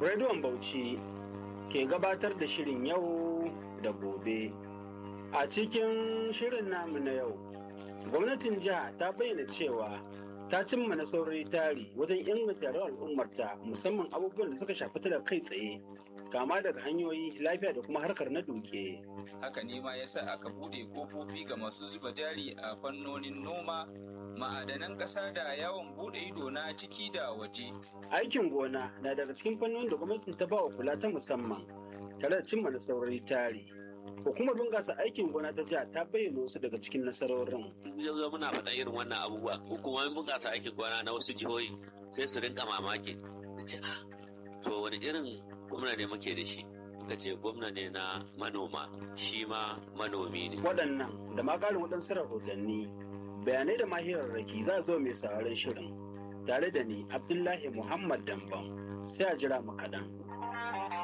Rediyon Bauchi ke gabatar da shirin yau da gobe. A cikin shirin namu na yau, gwamnatin jiha ta bayyana cewa ta cimma nasarori tari wajen inganta rayuwar al'ummarta musamman abubuwan da suka shafi ta da kai tsaye kama daga hanyoyi lafiya da kuma harkar na duke. haka ne ma yasa aka bude kofofi ga masu zuba jari a fannonin noma ma'adanan ƙasa da yawon bude ido na ciki da waje Aikin gona na daga cikin fannonin da gwamnatin ta ba wa kula ta musamman tare da cimma nasarori tari. Hukumar bunƙasa aikin gona ta jiha ta bayyana wasu daga cikin nasarorin. yanzu muna faɗa irin wannan abubuwa hukumomin bunƙasa aikin gona na wasu jihohi sai su rinka mamaki da ce ah to wani irin gwamna ne muke da shi muka ce gwamna ne na manoma shi ma manomi ne Waɗannan da ma ƙarin waɗansu rahotanni bayanai da mahirarraki za zo mai sauraron shirin tare da ni Abdullahi Muhammad Damban sai a jira mu kaɗan.